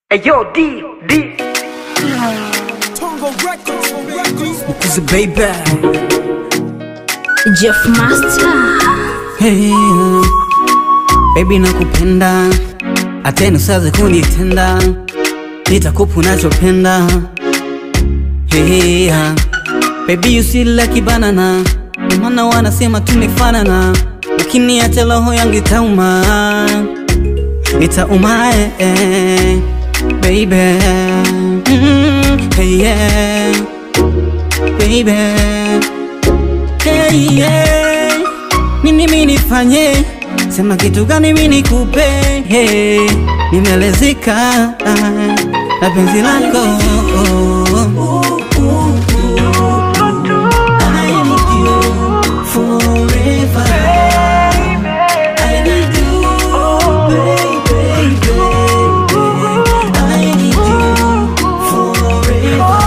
Hey yo, D, D. Cause baby, Jeff Master hey, baby nakupenda, atena usaze kunitenda, nitakupa unachopenda. Hey, baby you sweet like banana, ndio maana wanasema tumefanana, ukiniacha roho yangu itauma, itauma eh, eh, baby mm, hey, yeah, baby Hey, yeah. Nini mimi nifanye? Sema kitu gani mimi nikupe? Hey, nimelezeka ah, na penzi lako I need you forever. I need you, baby, baby. I need you forever.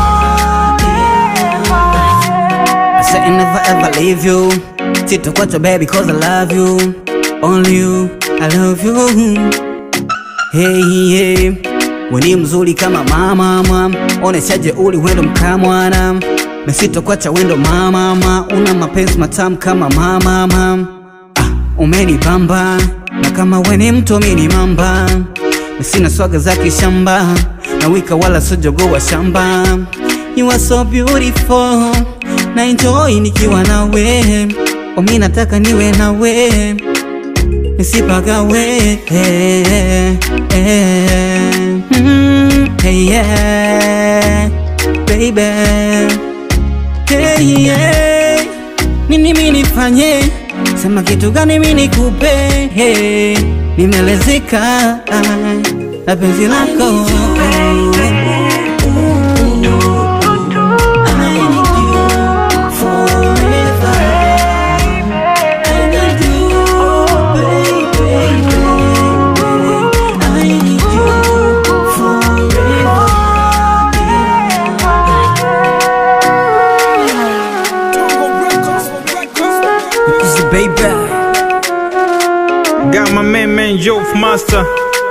I said I never ever leave you Sitakuacha baby cause I love you Only you, I love you Hey, hey Weni mzuri kama mama mama Oneshaje uli wendo mkamwana Na sitakuacha wendo mama mama Una mapenzi matamu kama mama mama ah, Umenibamba Na kama weni mtu mini mamba Na sina swaga za kishamba Na wika wala sojogo wa shamba You are so beautiful Na enjoy nikiwa nawe Omi nataka niwe nawe Nisipagawe eh, eh, mm, hey, yeah, Baby hey, yeah. Nini mimi nifanye? Sema kitu gani mimi nikupe? Hey, nimelezeka ah, na penzi lako Baby Got my man, man, Joe Master.